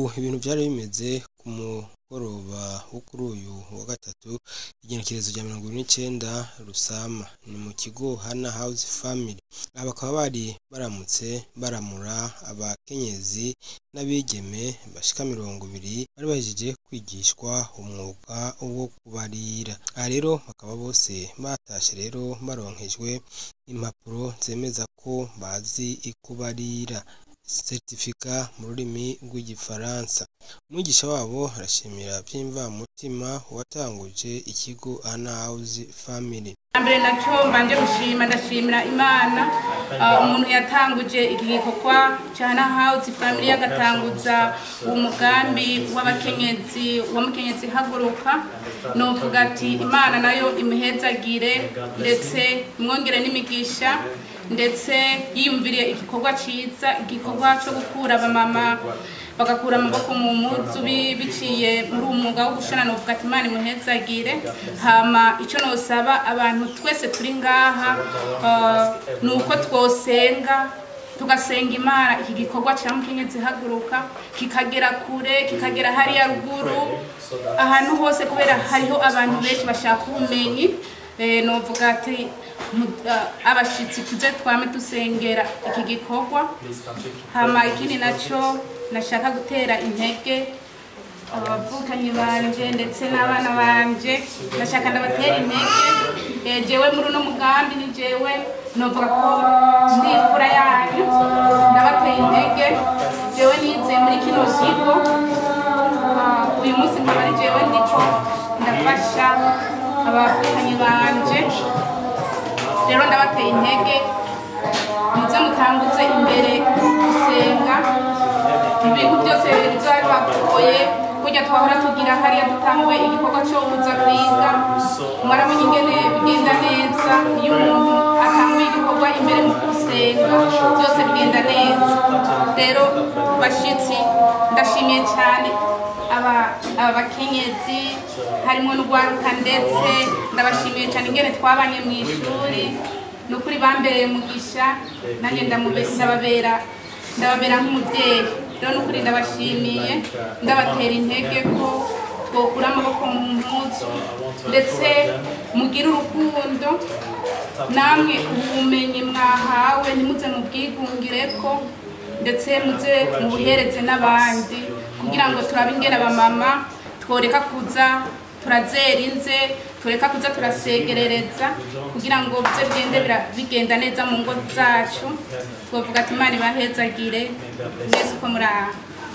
ibintu byari bimeze ku mugoroba wo kuri uyu wa gatatu igenekerezo rya mirongo ine n'icenda rusama ni mu kigo hana house family aba bakaba bari baramutse baramura abakenyezi n'abigeme bashika mirongo ibiri bari bahejeje kwigishwa umwuga wo kubarira aha rero bakaba bose batashe rero baronkejwe impapuro zemeza ko bazi kubarira seritifika mu rurimi rw'igifaransa umwigisha wabo arashimira vy'imvamutima uwatanguje ikigo hana house family mbere naco mbanje gushima ndashimira imana uh, umuntu yatanguje iki gikorwa ca hana house family agatanguza uwo mugambi w'abakenyezi w'umukenyezi haguruka novuga ati imana nayo imuhezagire ndetse imwongere n'imigisha ndetse yiyumviriye igikorwa ciza igikorwa co gukura abamama bagakura amaboko mu mpuzu bi- biciye muri uwo mwuga wo gushona novuga ati imana imuhezagire hama ico nosaba abantu twese turi ngaha uh, ni uko twosenga tugasenga imana iki gikorwa ca mukenyezi haguruka kikagera kure kikagera hariya ruguru ahantu hose kubera hariho abantu benshi bashaka ubumenyi Eh, novuga ati mu- ah, abashitsi tuze twame dusengera iki gikorwa hama ikindi naco nashaka gutera intege abavukanyi banje ndetse n'abana banje ndashaka ndabatera intege Eh, jewe muri uno mugambi ni jewe novuga ko ndi imfura yanyu ndabateye intege jewe nize muri kino kigo Ah, uyu munsi nkaba ari jewe ndiko ndafasha abavukanyi banje rero ndabateye intege muze mutanguze imbere gusenga ibintu byose bizaba bibagoye kurya twahora tugira hariya dutanguye igikorwa cyo kuza kwiga mwarabonye ingene bigenda neza iyo umuntu atanguye igikorwa imbere mu gusenga byose bigenda neza rero bashitsi ndashimiye cyane aba aba bakenyezi harimo n'urwaruka ndetse ndabashimiye cyane ingene twabanye mu ishuri ni ukuri bambereye umugisha nanjye ndamube- ndababera ndababera nk'umubyeyi rero ni ukuri ndabashimiye ndabatera intege ko twokura amaboko mu mpuzu ndetse mugire urukundo namwe ubumenyi mwahawe ntimuze mubwigungire ko ndetse muze mubuhereze n'abandi kugira ngo turabe ingene abamama tworeka kuza turazera inze tureka kuza turasegerereza kugira ngo bize bigende bira- bigenda neza mu ngo zacu twovuga ati imana ibahezagire mwese uko muri aha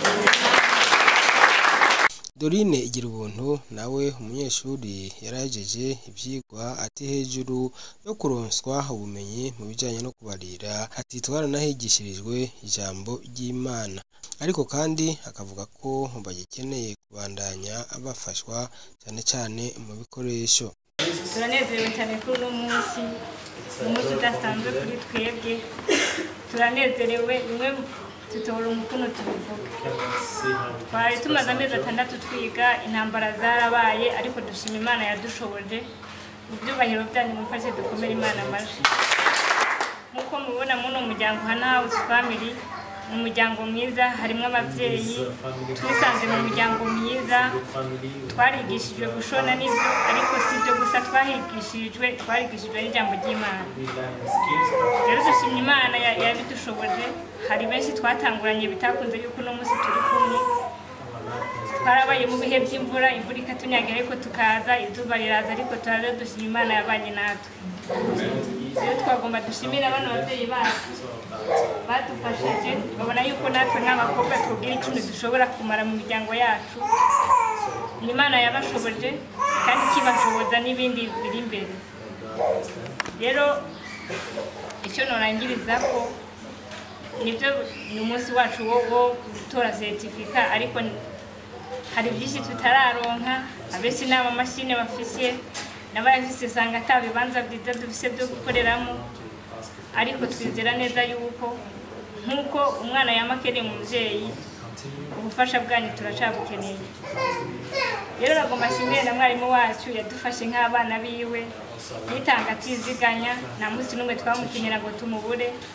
Dorine igira ubuntu nawe umunyeshuri yarahejeje ivyigwa ati hejuru yo kuronswa ubumenyi mu bijanye no kubarira ati twaranahigishirijwe ijambo ry'Imana ariko kandi akavuga ko bagikeneye kubandanya bafashwa cane cane mu bikoresho turanezerewe cyane kuri uno munsi umunsi udasanzwe kuri twebwe turanezerewe bimwe tutora umukono tubivuga twari tumaze amezi atandatu twiga intambara zarabaye ariko dushima imana yadushoboje mu byubahiro byanyu mufashe dukomere imana amajwi nk'uko mubibona muri uno muryango hana house family ni umuryango mwiza harimo ababyeyi twisanze mu muryango mwiza twarigishijwe gushona n'ibyo ariko si ibyo gusa twahigishirijwe twarigishijwe n'ijambo ry'imana rero dushimye imana ya- yabidushoboje hari benshi twatanguranye bitakunze yuko uno munsi turi kumwe twarabaye mu bihe by'imvura imvura ikatunyagira ariko tukaza izuba riraza ariko turaza dushima imana yabanye natwe rero twagomba dushimira bano babyeyi bacu badufashije babona yuko natwe nk'abakobwa twubwira ikintu dushobora kumara mu miryango yacu ni imana yabashoboje kandi ikibashoboza n'ibindi biri imbere rero icyo norangiriza ko nibyo ni umunsi wacu wo wo gutora seritifika ariko hari byinshi tutararonka abenshi ni amamashini bafise n'abayafise usanga ata bibanza byiza dufise byo gukoreramo ariko twizera neza yuko nk'uko umwana yama akeneye umubyeyi ubufasha bwanyu turacabukeneye rero nagomba ashimire na mwarimu wacu yadufashe nk'abana biwe yitanga atiziganya nta munsi n'umwe twamukenera ngo tumubure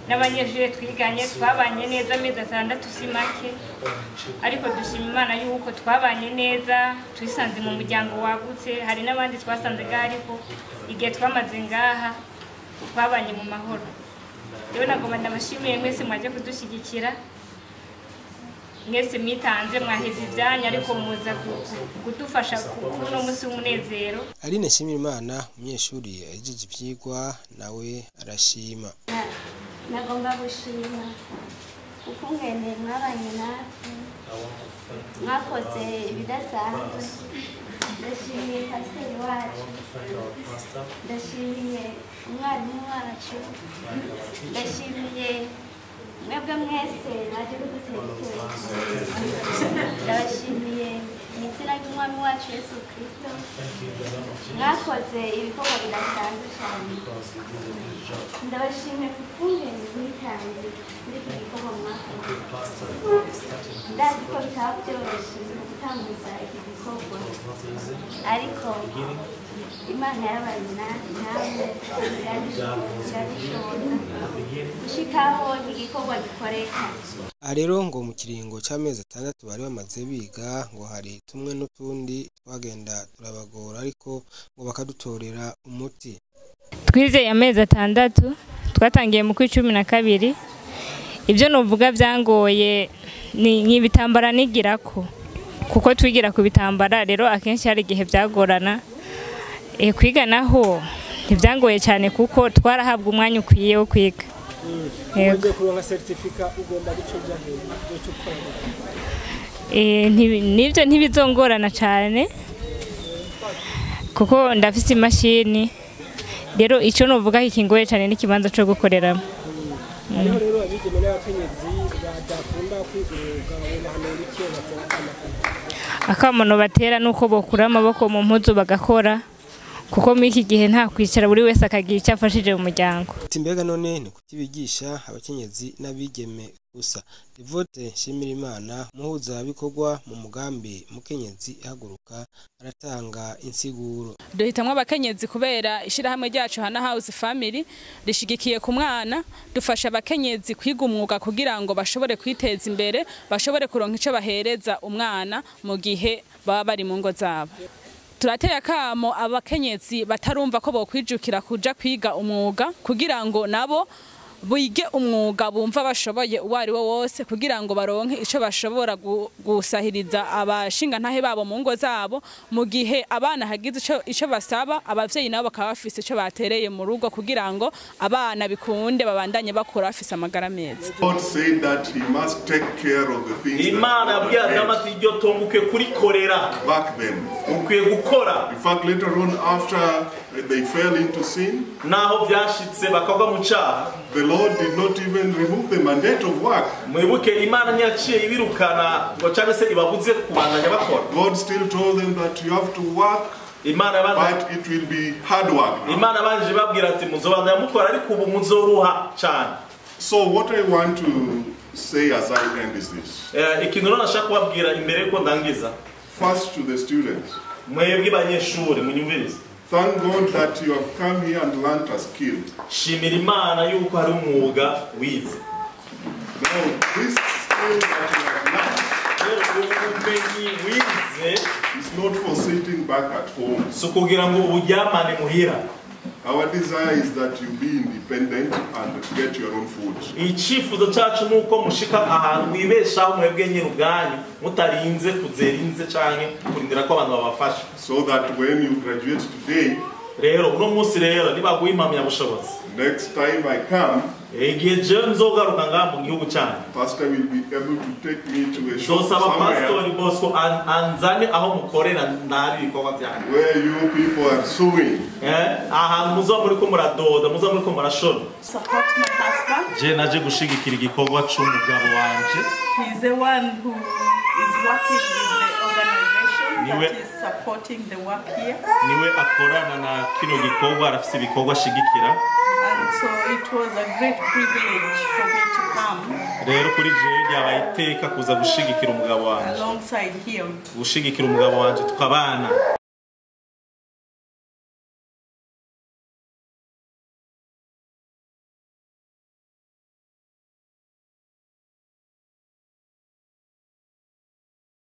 n'abanyeshuri twiganye twabanye neza amezi atandatu si make ariko dushima imana yuko twabanye neza twisanze mu muryango wagutse hari n'abandi twasanze ngaha ariko igihe twamaze ngaha twabanye mu mahoro rero nagomba ndabashimiye mwese mwaje kudushyigikira mwese mwitanze mwaheze ibyanyu ariko muza ku- ku- kudufasha ku- kuri uno munsi w'umunezero Aline Nshimirimana umunyeshuri yahejeje ivyigwa nawe arashima nagomba gushima kuko mwene mwabanye natwe mwakoze ibidasanzwe ndashimiye pasiteri wacu ndashimiye umwarimu wacu ndashimiye mwebwe mwese mwaje kuduterekera ndabashimiye mu izina ry'umwami wacu yesu kirisito mwakoze ibikorwa bidasanzwe cyane ndabashimiye ku kungeni mwitanze muri iki gikorwa mwakoze ndazi ko bitaba byoroshye mu gutambuza iki gikorwa ariko imana yabanye na- namwe irabishoboza gushikaho igikorwa gikoreka aha rero ngo mu kiringo cy'amezi atandatu bari bamaze biga ngo hari tumwe n'utundi twagenda turabagora ariko ngo bakadutorera umuti twizeye amezi atandatu twatangiye mu kwa cumi na kabiri ibyo nuvuga byangoye ni ni ibitambara nigira ko kuko twigira ku bitambara rero akenshi hari igihe byagorana Eh, kwiga naho ntibyangoye cyane kuko twarahabwa umwanya ukwiye wo kwiga Yego. kuronka certificat ugomba gucuja hejuru cyo gukora Eh, ntibi- nibyo ntibizongorana cyane kuko ndafite imashini rero icyo nuvuga kikingoye cyane n'ikibanza cyo gukoreramo hariho rero abigeme n'abakenyezi badakunda kwiga umwuga bahanura icyo batera amakuru akamono batera nuko bokura amaboko mu mpuzu bagakora kuko muri iki gihe nta kwicara buri wese akagira icyo afashije mu muryango ati mbega none ni kuki bigisha abakenyezi n'abigeme gusa devote nshimirimana umuhuzabikorwa mu mugambi mukenyezi ihaguruka aratanga insiguro duhitamwo abakenyezi kubera ishyirahamwe ryacu hana house family rishigikiye ku mwana dufasha abakenyezi kwiga umwuga kugira ngo bashobore kwiteza imbere bashobore kuronka icyo bahereza umwana mu gihe baba bari mu ngo zabo turateye akamo abakenyezi batarumva ko bokwijukira kuja kwiga umwuga kugira ngo nabo bige umwuga bumva bashoboye uwo ari wo wose kugira ngo baronke icyo bashobora gu- gusahiriza abashingantahe babo mu ngo zabo mu gihe abana hagize ico- ico basaba abavyeyi nabo bakaba bafise ico batereye mu rugo kugira ngo abana bikunde babandanye bakura bafise amagara meza God said that he must take care of the things imana that yabwiye were adamu meant ati iryo tongo ukwiye kurikorera back then. ukwiye gukora In fact, later on, after they fell into sin, naho byashitse bakagwa mu cyaha the Lord did not even remove the mandate of work. mwibuke imana ntiyaciye ibirukana ngo cyangwa se ibabuze kubandanya bakora God still told them that you have to work, imana yabanza but it will be hard work. imana yabanjije ibabwira ati muzobandanya mukora ariko ubu muzoruha cyane So, what I want to say as I end is this. Eh, ikintu rero nashaka kubabwira imbere yuko ndangiza First, to the students, mwebwe banyeshuri munyumvirize thank God that you have come here and learnt a skill. shimira imana yuko hari umwuga wize Now, this skill that you have rero ubumenyi wize learned is not for sitting back at home. si ukugira ngo uburyamane muhira Our desire is that you be independent and get your own food. icyifuzo cyacu ni uko mushika ahantu mwibeshaho mwebwe nyine ubwanyu mutarinze kuzera inze cyangwa kurindira ko abantu babafasha So that when you graduate today, rero uno munsi rero nibaguha impamyabushobozi next time I come, igihe jewe nzogaruka ngaha mu gihugu cyanyu Pastor will be able to take me to a shop nzosaba pasitori somewhere bosco an- anzane aho mukorera ndabi ibikorwa byanyu where you people are sewing. Eh, ahantu muzoba muriko muradoda muzoba muriko murashona support my husband. je naje gushigikira igikorwa c'umugabo wanje He's the one who is working with the organization Niwe- that is supporting the work here. niwe akorana na kino gikorwa arafise ibikorwa ashigikira And so it was a great privilege for me to come rero kuri jewe ryabaye iteka kuza gushigikira umugabo wanje alongside him. gushigikira umugabo wanje tukabana